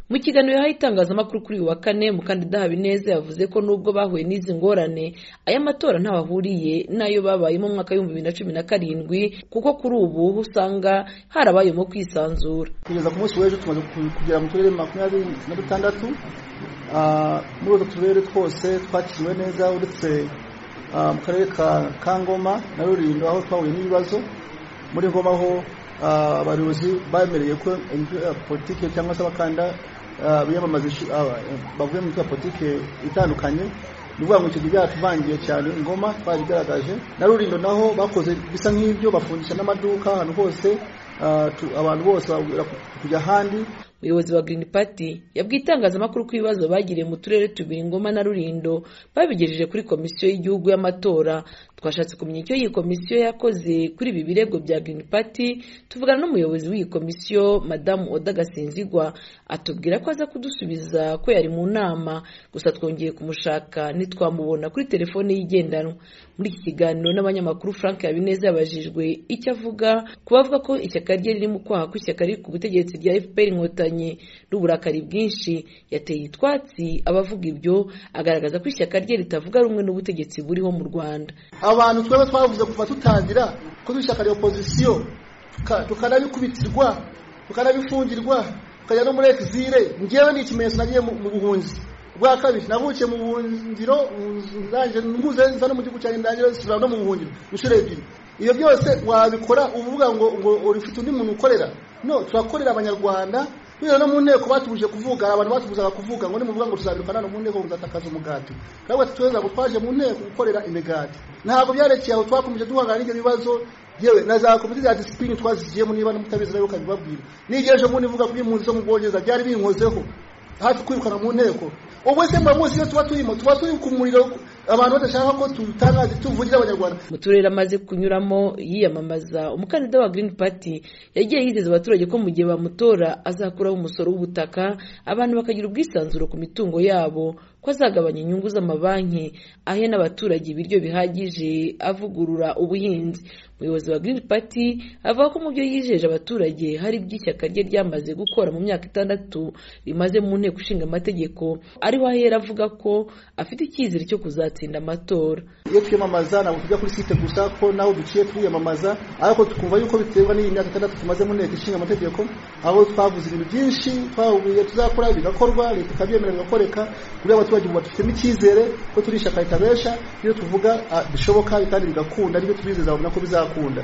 mu kiganiro yahaye itangazamakuru kuri uyu wa kane mukandida habineza yavuze ko nubwo bahuye n'izi ngorane aya matora ntaho ahuriye n'ayo babayemo mu mwaka w'ibihumbi bibiri na cumi na karindwi kuko kuri ubu usanga harabayemo kwisanzura kugeza ku munsi w'ejo tumaze kugera mu turere makumyabiri na dutandatu muri utwo turere twose twakiriwe neza uretse mu karere ka ngoma na rurindo aho twahuye n'ibibazo muri ngoma aho abayobozi bemereye ko politiki cyangwa se abakanda biyamamaza bavuye mu politiki itandukanye ni ukuvuga ngo icyo gihe byaratuvangiye cyane ingoma twabigaragaje na rurindo naho bakoze bisa nk'ibyo bafungisha n'amaduka ahantu hose abantu bose kujya ahandi umuyobozi wa Green Party yabwiye itangazamakuru ko ibibazo bagiriye mu turere tubiri Ngoma na Rulindo babigejeje kuri komisiyo y'igihugu y'amatora twashatse kumenya icyo iyi komisiyo yakoze kuri ibi birego bya Green Party tuvugana n'umuyobozi w'iyi komisiyo madamu Oda Gasinzigwa atubwira ko aza kudusubiza ko yari mu nama gusa twongeye kumushaka ntitwamubona kuri telefone y'igendanwa muri iki kiganiro n'abanyamakuru Frank Habineza yabajijwe icyo avuga ku bavuga ko ishyaka rye riri mu kwaha ko ishyaka riri ku butegetsi rya FPR Inkotanyi n'uburakari bwinshi yateye itwatsi abavuga ibyo agaragaza ko ishyaka rye ritavuga rumwe n'ubutegetsi buriho mu Rwanda abantu twaba twavuze kuva tutangira ko dushaka iyo pozisiyo tukanabikubitirwa tukanabifungirwa tukajya no muri exile ngewe ni ikimenyetso nagiye mu buhunzi bwa kabiri navukiye mu buhungiro mpuze nza no mu gihugu cyanjye ndangire nsubira no mu buhungiro inshuro ebyiri ibyo byose wabikora uvuga ngo ngo urifite undi muntu ukorera no turakorera abanyarwanda bino no mu nteko batubuje kuvuga abantu batubuzaga kuvuga ngo nimuvuga ngo tuzabirukana no mu nteko muzatakaza umugati ntabwo tutweza ngo twaje mu nteko gukorera imigati ntabwo byarekeye aho twakomeje duhangana n'ibyo bibazo yewe na za komite za disipurine twazigiyemo niba n'umutabizi nawe ukabibabwira n'igihe ejo bundi mvuga kuri impunzi zo mu bwongereza byari binkozeho hafi kwirukana mu nteko ubwo se mba munsi iyo tuba turimo tuba turi ku muriro abantu badashaka ko tutangaze tuvugira abanyarwanda mu turere amaze kunyuramo yiyamamaza umukandida wa Green Party yagiye yizeza abaturage ko mu gihe bamutora azakuraho umusoro w'ubutaka abantu bakagira ubwisanzure ku mitungo yabo ko azagabanya inyungu z'amabanki ahe n'abaturage ibiryo bihagije avugurura ubuhinzi umuyobozi wa Green Party avuga ko mu byo yijeje abaturage hari iby'ishyaka rye ryamaze gukora mu myaka itandatu rimaze mu nteko ishinga amategeko ariho ahera avuga ko afite icyizere cyo kuzatsinda gutsinda amatora iyo twiyamamaza ntabwo tujya kuri site gusa ko naho duciye twiyamamaza ariko tukumva yuko biterwa n'iyi myaka itandatu tumaze mu nteko ishinga amategeko aho twavuze ibintu byinshi twahuye tuzakora bigakorwa leta ikabyemera bigakoreka kugira abaturage ubu badufitemo icyizere ko turi ishyaka ritabesha iyo tuvuga bishoboka kandi bigakunda nibyo tubizeza babona ko bizakunda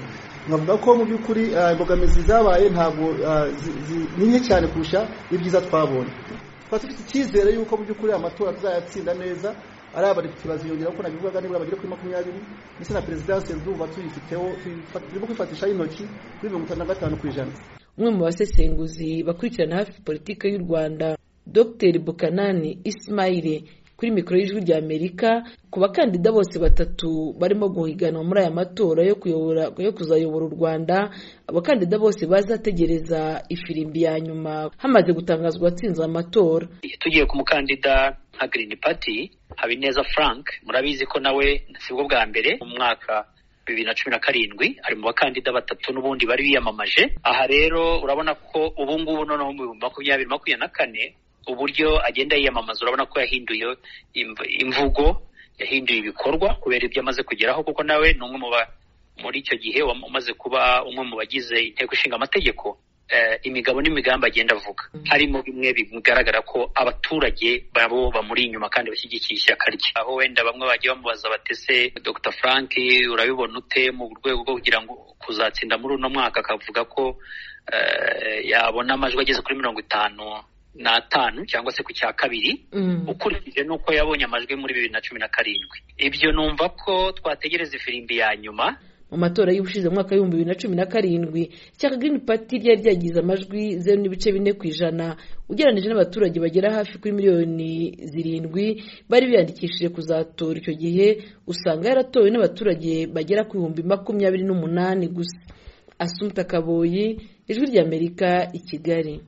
nkavuga ko mu by'ukuri imbogamizi zabaye ntabwo ni nke cyane kurusha ibyiza twabonye twaba dufite icyizere yuko mu by'ukuri amatora tuzayatsinda neza ari abadepite baziyongera kuko nabivugaga nibura bagere kuri makumyabiri ndetse na perezidansi ndumva tuyifiteho turimo kwifatishaho intoki kuri mirongo itanu na gatanu ku ijana umwe mu basesenguzi bakurikirana hafi politiki y'u rwanda dr bukanani ismaile kuri mikoro y'ijwi rya amerika ku bakandida bose batatu barimo guhiganwa muri aya matora yo kuyobora yo kuzayobora u rwanda abakandida bose bazategereza ifirimbi ya nyuma hamaze gutangazwa atsinze amatora tugiye ku mukandida nka girini pati habineza frank murabizi ko nawe sibwo bwa mbere mu mwaka bibiri na cumi na karindwi ari mu bakandida batatu n'ubundi bari biyamamaje aha rero urabona ko ubu ngubu noneho mu bihumbi makumyabiri makumyabiri na kane uburyo agenda yiyamamaza urabona ko yahinduye imvugo yahinduye ibikorwa kubera ibyo amaze kugeraho kuko nawe ni umwe mu muri icyo gihe umaze kuba umwe mu bagize inteko ishinga amategeko imigabo n'imigambi agenda avuga harimo bimwe bigaragara ko abaturage babo bamuri inyuma kandi bashyigikiye ishyaka rye aho wenda bamwe bagiye bamubaza batese dr frank urabibona ute mu rwego rwo kugira ngo kuzatsinda muri uno mwaka akavuga ko yabona amajwi ageze kuri mirongo itanu n'atanu cyangwa se ku cya kabiri ukurikije n'uko yabonye amajwi muri bibiri na cumi na karindwi ibyo numva ko twategereza ifirimbi ya nyuma mu matora y'ubushize mu mwaka w'ibihumbi bibiri na cumi na karindwi ishyaka Green Party ryari ryagize amajwi zeru n'ibice bine ku ijana ugereranyije n'abaturage bagera hafi kuri miliyoni zirindwi bari biyandikishije kuzatora icyo gihe usanga yaratowe n'abaturage bagera ku bihumbi makumyabiri n'umunani gusa asumta kaboyi ijwi ry'amerika i kigali